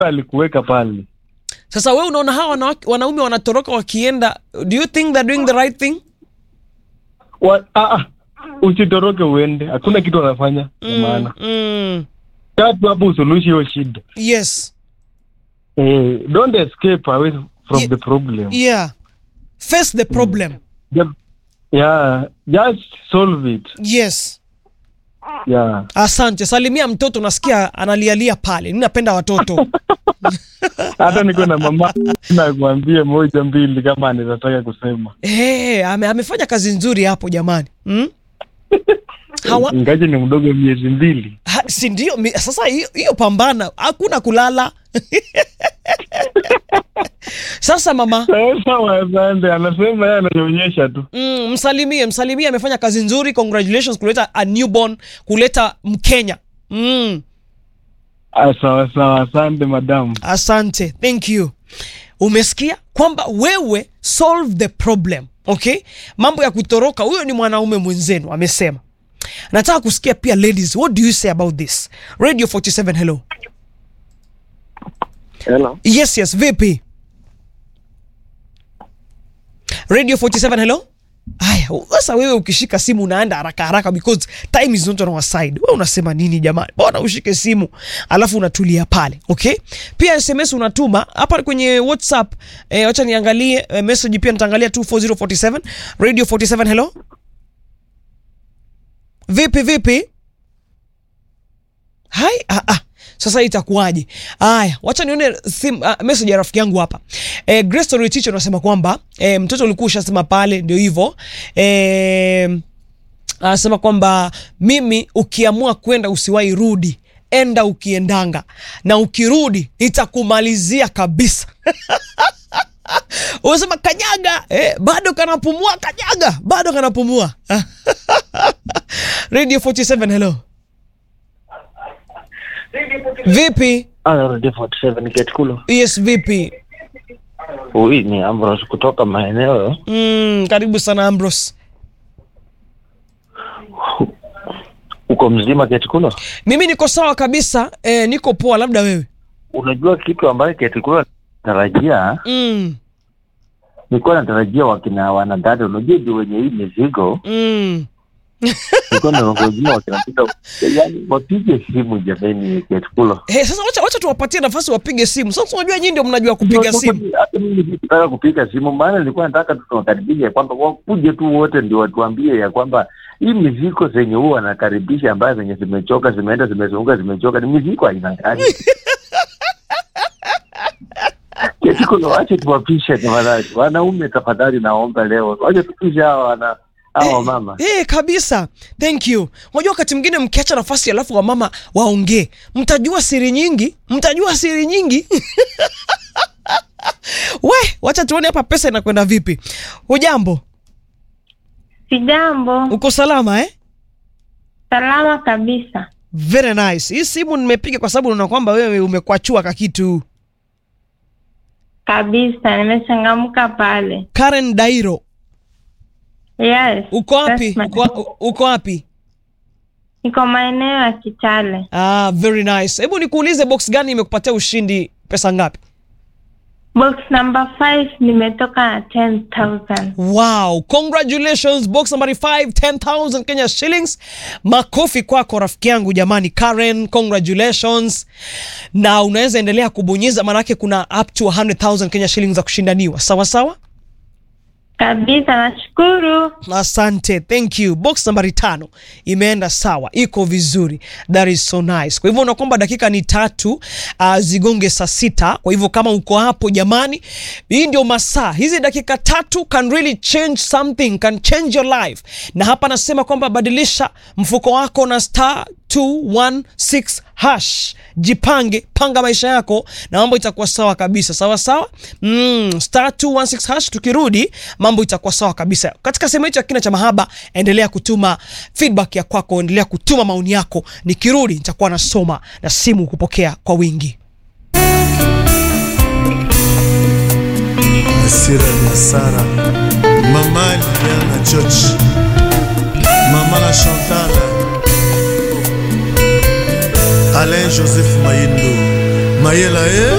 alikuweka pale. Sasa we unaona hawa wanawake- wanaume wanatoroka wakienda, do you think they're doing the right thing? Wa, ah, ah, usitoroke uende, hakuna kitu wanafanya ya maana. Mm. Tatu hapo usuluhishi hiyo shida. Yes. Eh, don't escape away from Ye- the problem. Yeah. Face the problem. Just- Yeah, just solve it. Yes. Yeah. Asante. Salimia mtoto, nasikia analialia pale. Ninapenda watoto. Hata niko na mama nakwambia moja mbili kama anaweza kusema. Hey, ame, amefanya kazi nzuri hapo jamani. Mm? Hawa, Ingaje ni mdogo miezi mbili. ha, si ndio? mi- Sasa hiyo hiyo pambana, hakuna kulala. Sasa mama, Sasa wasande anasema yeye ananionyesha tu. mm, msalimie, msalimie, amefanya kazi nzuri. Congratulations kuleta a newborn, kuleta Mkenya. Mm, Ah, sawa sawa, asante madam. asante, thank you. Umesikia kwamba wewe solve the problem, okay? Mambo ya kutoroka, huyo ni mwanaume mwenzenu amesema. Nataka kusikia pia ladies, what do you say about this? Radio 47, hello. Hello. Yes, yes, vipi? Radio 47, hello? Aya, sasa wewe ukishika simu unaenda haraka haraka because time is not on our side. Wewe unasema nini jamani? Bora ushike simu alafu unatulia pale, okay? Pia SMS unatuma hapa kwenye WhatsApp. Eh, acha niangalie eh, message pia nitaangalia 24047. Radio 47, hello? Vipi vipi? Hai, ah, ah. Sasa itakuwaje? Haya, wacha nione sim, uh, message ya rafiki yangu hapa. Eh, Grace Story Teacher anasema kwamba eh, mtoto ulikuwa ushasema pale ndio hivyo. Eh, anasema kwamba mimi ukiamua kwenda usiwahi rudi. Enda ukiendanga na ukirudi nitakumalizia kabisa. Unasema kanyaga, eh, bado kanapumua, kanyaga, bado kanapumua. Radio 47 hello. Vipi? Ah, Radio 47 Ketkulo. Yes, vipi? Huyu ni Ambrose kutoka maeneo Mm, karibu sana Ambrose. uko mzima Ketkulo. Mimi niko sawa kabisa, eh, niko poa, labda wewe. Unajua kitu ambayo Ketkulo natarajia, Mm, nilikuwa natarajia wakina wanadada, unajua ndio wenye hii mizigo, mm. nilikuwa nangojea wakina dada, yani wapige simu jameni Ketkulo. Hey, sasa wacha, wacha tuwapatie nafasi wapige simu. Sasa unajua nyinyi ndio mnajua kupiga simu. Hata mimi sikutaka kupiga simu, maana nilikuwa nataka tu tuwakaribishe ya kwamba wakuje tu wote ndio watuambie ya kwamba hii mizigo zenye huwa wanakaribisha ambayo zenye zimechoka zimeenda zimezunguka zimechoka ni mizigo aina gani? Ketikulo, wache tuwapishe tafadhali. Wanaume tafadhali, naomba leo wache tupishe hawa wana hawa mama. Eh, kabisa. Thank you. Unajua wakati mwingine mkiacha nafasi alafu wamama waongee, mtajua siri nyingi, mtajua siri nyingi. We, wacha tuone hapa pesa inakwenda vipi. Hujambo? Sijambo, Uko salama eh? salama kabisa. Very nice. Hii simu nimepiga kwa sababu naona kwamba wewe umekwachua kakitu. Kabisa, nimechangamka pale. Karen Dairo, Yes. uko wapi? that's my- Uko, uko wapi? Niko maeneo ya Kitale. Ah, very nice. Hebu nikuulize box gani imekupatia ushindi pesa ngapi? Box number 5 nimetoka na 10,000. Wow, congratulations box number 5 10,000 Kenya shillings. Makofi kwako rafiki yangu jamani Karen, congratulations. Na unaweza endelea kubonyeza maanake kuna up to 100,000 Kenya shillings za kushindaniwa. Sawa sawa? Kabisa, nashukuru. Asante, thank you. Box nambari tano imeenda sawa, iko vizuri, that is so nice. Kwa hivyo unakwamba dakika ni tatu uh, zigonge saa sita. Kwa hivyo kama uko hapo jamani, hii ndio masaa hizi, dakika tatu can really change something, can change your life. Na hapa nasema kwamba badilisha mfuko wako na star 216 hash, jipange, panga maisha yako na mambo itakuwa sawa kabisa. Sawa sawa, mm, star 216 hash. Tukirudi mambo itakuwa sawa kabisa. Katika sehemu yetu ya kina cha mahaba, endelea kutuma feedback ya kwako, endelea kutuma maoni yako. Nikirudi nitakuwa nasoma na simu kupokea kwa wingi. Asira na Sara, Mama Liliana George, Mama la Chantal, Alain Joseph Mayindo, mayela ye